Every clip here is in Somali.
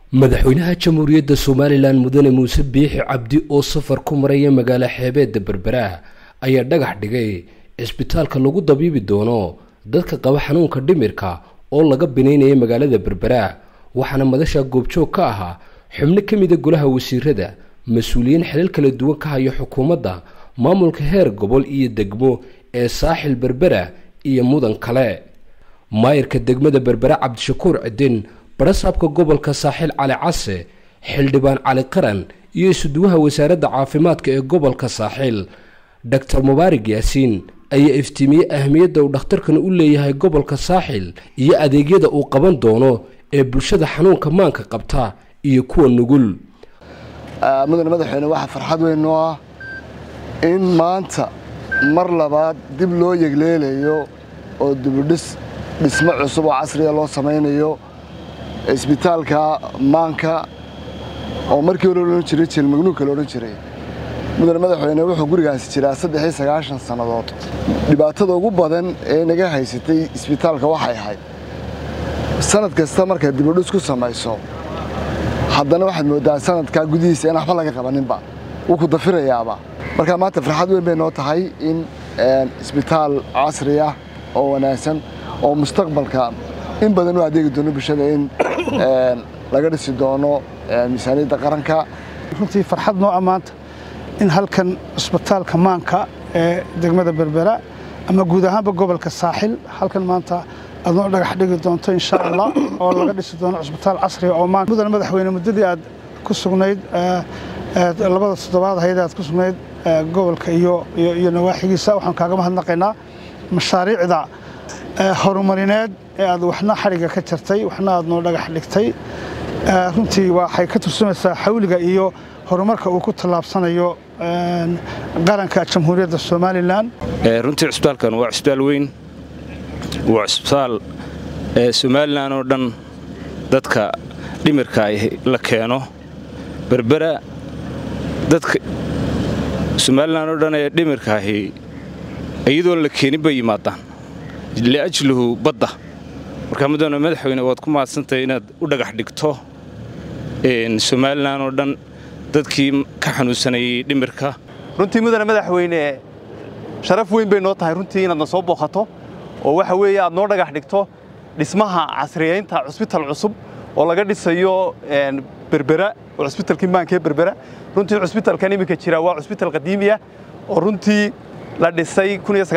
madaxweynaha jamhuuriyadda somalilan mudane muuse biixi cabdi oo safar ku maraya magaalo xeebeedda berbera ayaa dhagax dhigay cisbitaalka lagu dabiibi doono dadka qaba xanuunka dhimirka oo laga binaynaya magaalada berbera waxaana madasha goobjoog ka ahaa xubno ka mida golaha wasiirada mas-uuliyiin xilal kala duwan ka haya xukuumadda maamulka heer gobol iyo degmo ee saaxil berbera iyo mudan kale maayirka degmada berbera cabdishakuur cidin barasaabka gobolka saaxil cali case xildhibaan cali qaran iyo isuduwaha wasaaradda caafimaadka ee gobolka saaxil doctor mubaarig yaasiin ayaa iftiimiyey ahmiyadda uu dhakhtarkan u leeyahay gobolka saaxil iyo adeegyada uu qaban doono ee bulshada xanuunka maanka qabta iyo kuwa nugul mudane madaxweyne waxaa farxad weyn noo ah in maanta mar labaad dib loo yegleelayo oo dibudhis dhismo cusub oo casriya loo samaynayo isbitaalka maanka oo markii hore odhan jiray jilmagnuugka la odhan jiray mudane madaxweyne wuxuu gurigaasi jiraa saddex iyo sagaashan sannadood dhibaatada ugu badan ee naga haysatay isbitaalka waxay ahayd sanad kasta markaad dibudhis ku samayso haddana waxaad mooddaa sanadkaa gudihiisa in waxba laga qabaninba wuu ku dafirayaaba marka maanta farxad weyn bay noo tahay in isbitaal casri ah oo wanaagsan oo mustaqbalka in badan u adeegi doono bulshada in laga dhisi doono miisaaniyadda qaranka runtii farxad noo ammaanta in halkan cisbitaalka maanka ee degmada berbera ama guud ahaanba gobolka saaxil halkan maanta aad noo dhagax dhigi doonto insha allah oo laga dhisi doono cisbitaal casriga oo maanta mudane madaxweyne muddadii aad ku sugnayd labada toddobaad ahayd aad ku sugnayd gobolka iyo iyo nawaaxigiisa waxaan kaaga mahadnaqaynaa mashaariicda horumarineed ee aad waxna xadhigga ka jartay waxna aad noo dhagax dhigtay runtii waxay ka tursumaysaa xawliga iyo horumarka uu ku tallaabsanayo qaranka jamhuuriyadda somalilan runtii cisbitaalkan waa cisbitaal weyn waa cisbitaal somalilan oo dhan dadka dhimirka la keeno berbera dadka somalilan oo dhan ee dhimirka ahi iyadoon la keenin bay yimaadaan liajluhu badda markaa mudane madaxweyne waad ku mahadsantahay inaad u dhagax dhigto somalilan oo dhan dadkii ka xanuunsanayay dhimirka runtii mudane madaxweyne sharaf weyn bay noo tahay runtii inaadna soo booqato oo waxa weeye aad noo dhagax dhigto dhismaha casriyaynta cusbital cusub oo laga dhisayo berbera oo cusbitalkii maanka ee berbera runtii cusbitalkan iminka jira waa cusbital qadiimiya oo runtii la dhisay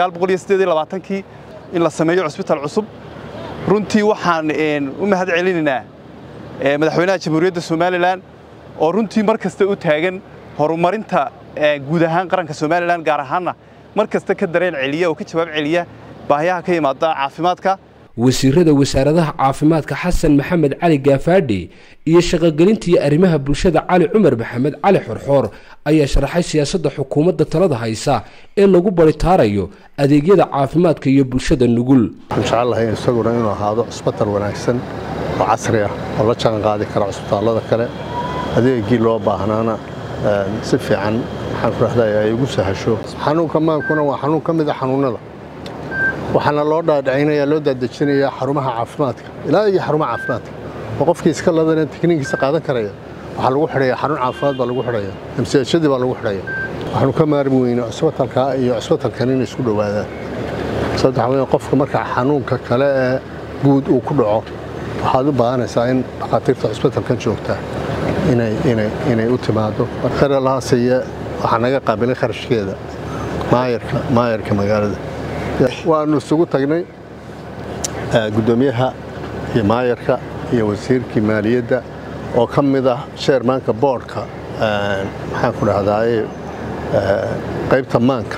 kii in la sameeyo cusbital cusub runtii waxaan u mahad celinaynaa madaxweynaha jamhuuriyadda somalilan oo runtii mar kasta u taagan horumarinta guud ahaan qaranka somalilan gaar ahaanna mar kasta ka dareen celiya oo ka jawaab celiya baahiyaha ka yimaada caafimaadka wasiirada wasaaradaha caafimaadka xasan maxamed cali gaafaadhi iyo shaqogelintii arrimaha bulshada cali cumar maxamed cali xorxoor ayaa sharaxay siyaasadda xukuumadda talada haysa ee lagu baritaarayo adeegyada caafimaadka iyo bulshada nugul waxaan jecelahay isaguna inuu ahaado cusbital wanaagsan oo casri ah oo la jaan qaadi kara cusbitaallada kale adeegii loo baahnaana si fiican waxaan ku rahday ay ugu sahasho xanuunka maankuna waa xanuun ka mid a xanuunnada waxaana loo dhaadhicinayaa loo daadejinayaa xarumaha caafimaadka ilaa iyo xarumaha caafimaadka oo qofkii iska ladana tikniinkiisa qaadan karaya waxaa lagu xidhaya xarun caafimaad baa lagu xidhaya amsiashadii baa lagu xidhaya waxaanu ka maarmi weyne cusbitalka iyo cusbitalkan inay isku dhowaadaan sababta waxaa weeye qofka marka xanuunka kale ee guud uu ku dhaco waxaad u baahanaysaa in dhakhaatiirta cusbitalkan joogtaa inay u timaado kharalahaasiye waxaa naga qaabilay kharashkeeda maayarka magaalada waannu isugu tagnay guddoomiyaha iyo maayarka iyo wasiirkii maaliyadda oo ka mid ah sheermaanka boodhka maxaan ku dhahdaay qaybta maanka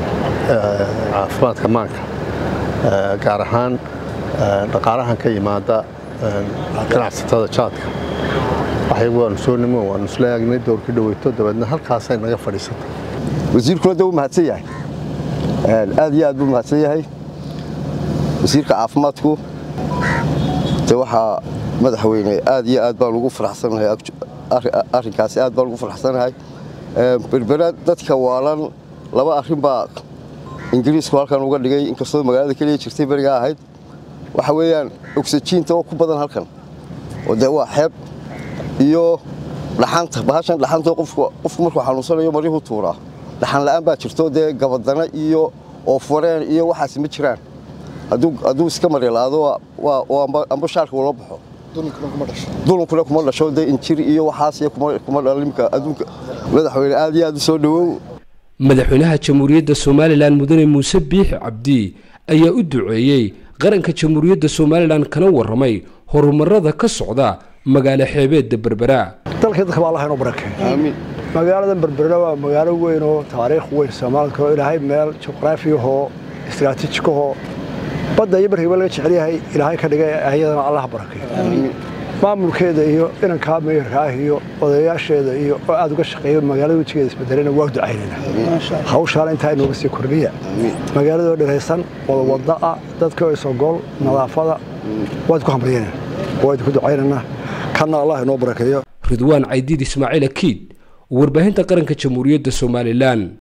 caafimaadka maanka gaar ahaan dhaqaalahan ka yimaada ganacsatada jaadka waxyagu waanu soo nimo waanu isla aagnay dowrkii dhaweyto dabeedna halkaasay naga fadhiisatay wasiirkuna de wuu mahadsan yahay aad iyo aad buu mahadsan yahay wasiirka caafimaadku de waxaa madaxweyne aad iyo aad baan ugu faraxsanahay arrinkaasi aad baan ugu faraxsanahay berbera dadka waalan laba arrin baa ingiriisku halkan uga dhigay inkastoo magaalada keliya jirtay berigaa ahayd waxa weeyaan ogsajiinta oo ku badan halkan oo dee waa xeeb iyo dhaxanta bahashan dhaxanta qofku qofku markuu xanuunsanayo maryuhu tuuraa dhaxan la'aan baa jirto dee gabadana iyo oofareen iyo waxaas ma jiraan hadduu hadduu iska maryalaado waa waa amba amba shaarka ula baxo dulunkuna kuma dhasho dee injir iyo waxaas iyo kuma kuma dhalimka adduunka madaxweyne aad iyo aad u soo dhawow madaxweynaha jamhuuriyadda somalilan mudane muuse biixi cabdi ayaa u duceeyey qaranka jamhuuriyadda somalilan kana warramay horumarada ka socda magaalo xeebeedda berbera dalkii dadka baa allah inoo barakeeyo aamiin magaalada berbera waa magaalo weyn oo taariikh weyn soomaalka oo ilaahay meel juqraafiyahoo istiraatiijikahoo badda iyo markiiba laga jecel yahay ilaahay ka dhigay ayadana allah barakeeyo maamulkeeda iyo inankaa meeyarka ah iyo odayaasheeda iyo oo aad uga shaqeeyo magaalada wejigeeda isbedelena waa ducaynayna hawshaana intaa inooga sii kordhiya magaaladoo dheraysan wada wada ah dadka oo isogol nadaafada waad ku hambalyanayna waad ku ducaynayna kanna allah inoo barakeeyo ridwaan caydiid ismaaciil akiid warbaahinta qaranka jamhuuriyadda somalilan